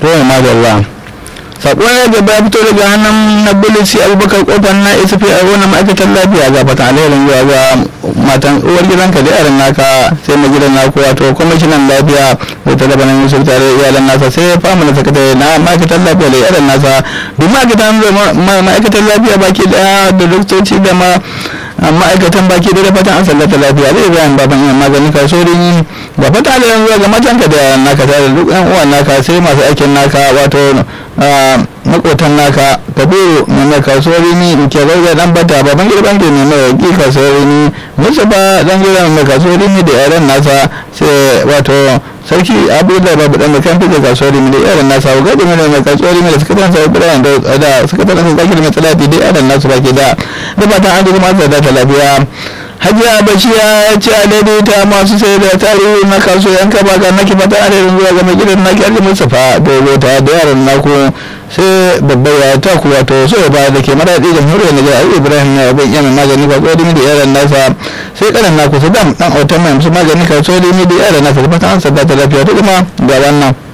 to madalla sako ya gaba ya fito daga hannun na bulisi abubakar kofar na isa fi a wani ma'aikatar lafiya ga fata alherin zuwa ga matan uwar gidanka da yaran naka sai mai gidan naku wato kwamishinan lafiya da ta dabanin yusuf tare da iyalan nasa sai ya fama da sakatare na ma'aikatar lafiya da yaran nasa duk ma'aikatan lafiya baki daya da doktoci da ma ma'aikatan baki da fatan an sallata lafiya zai bayan baban iya magani kasuwarin da fata da yanzu ga matanka da yaran naka tare da duk yan uwan naka sai masu aikin naka wato makotan naka kabiru mai mai kasuwar ni ke zauga dan bata baban girban ke mai mai ki kasuwar ni musu ba dan gida mai kasuwar ni da yaran nasa sai wato sarki abu da babu dan kan fi da kasuwar ni da yaran nasa ga da mai mai kasuwar ni da suka tansa ibrahim da da suka tansa zaki da matsalati da yaran nasu baki da da fatan an kuma da ta lafiya hajiya bashiya ya ce a daidaita masu sai da tarihi na kasuwan kaba ga naki fata a daidai zuwa ga gidan naki alji mustapha daidaita da yaran naku sai babbar ya ta kuwa to so ba da ke maraɗi jamhuriyar nijar ayi ibrahim ya bai yana magani ka tsodi da yaran nasa sai kanan naku su dam dan autan mai musu magani ka tsodi da yaran nasa da fata an sadda ta lafiya ta kuma ga wannan